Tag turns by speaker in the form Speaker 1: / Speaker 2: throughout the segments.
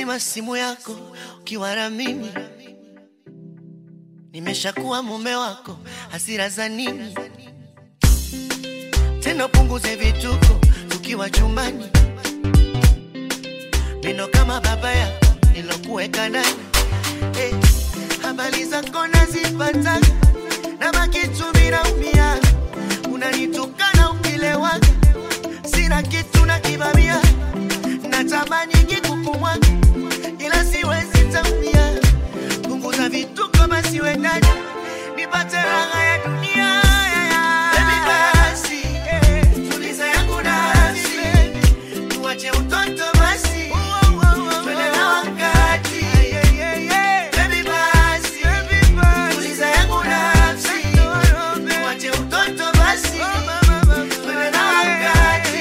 Speaker 1: Utazima simu yako ukiwa na mimi, nimeshakuwa mume wako, hasira za nini tena? Punguze vituko tukiwa chumbani, neno kama baba yako nilokuweka ndani. Eh, habari zako nazipata na makitu minaumia, unanitukana ukilewaga, sina kitu na kibamia, natamani kikukumwaga ila siwezi tamia. Punguza vituko basi we ndani, nipate raha ya dunia. Baby basi, eh, tuliza yangu nafsi, tuache utoto basi, twende na wakati. Baby basi, tuliza yangu nafsi, tuache utoto basi, twende na wakati.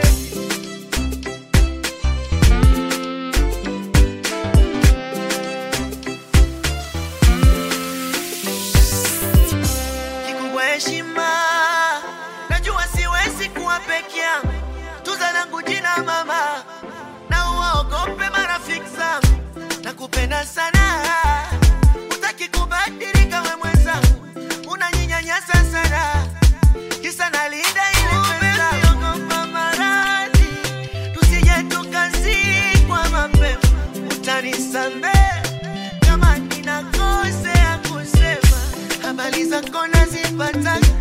Speaker 1: kikubwa heshima. Najua siwezi kuwa peke yangu, tuza langu jina mama, na uwaogope marafiki zangu. Nakupenda sana, utaki kubadilika we mwenzangu, unanyinyanyasa sana, kisa nalinda ile pesa. Ogopa maradhi, tusije tukazikwa mapema, utanisamehe kama ninakosea kusema habari zako nazipata